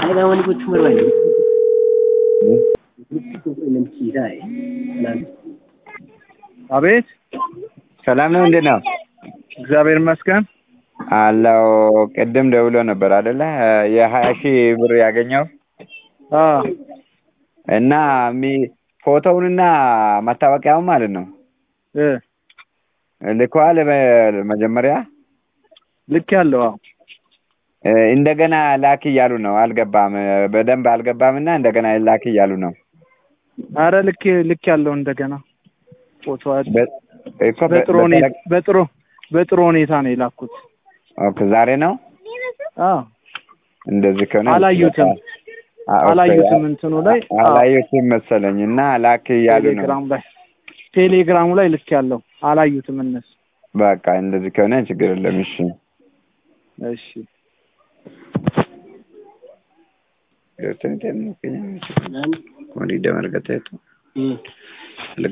Kailangan ko tumaray. ሲሳይ አቤት ሰላም ነው። እንዴት ነው እግዚአብሔር ይመስገን። አለው? ቅድም ደውሎ ነበር አይደለ? የሀያ ሺህ ብር ያገኘው አ እና ሚ ፎቶውንና መታወቂያውን ማለት ነው እ ልከዋል። በመጀመሪያ ልክ ያለው አዎ እ እንደገና ላክ እያሉ ነው። አልገባም፣ በደንብ አልገባም እና እንደገና ላክ እያሉ ነው። አረ ልክ ልክ ያለው እንደገና ፎቶ በ- እኮ በ- በጥሩ ሁኔታ በተለ- በጥሩ በጥሩ ሁኔታ ነው የላኩት። ኦኬ፣ ዛሬ ነው አ እንደዚህ ከሆነ አላዩትም አ- ኦኬ፣ አላዩትም እንትኑ ላይ አ አላዩትም መሰለኝ እና ላክ እያሉ ነው። ቴሌግራም ላይ ቴሌግራሙ ላይ ልክ ያለው አላዩትም እነሱ። በቃ እንደዚህ ከሆነ ችግር የለም። እሺ እሺ Yo estoy entendiendo que ya me... Como ni de marca teto. Mm.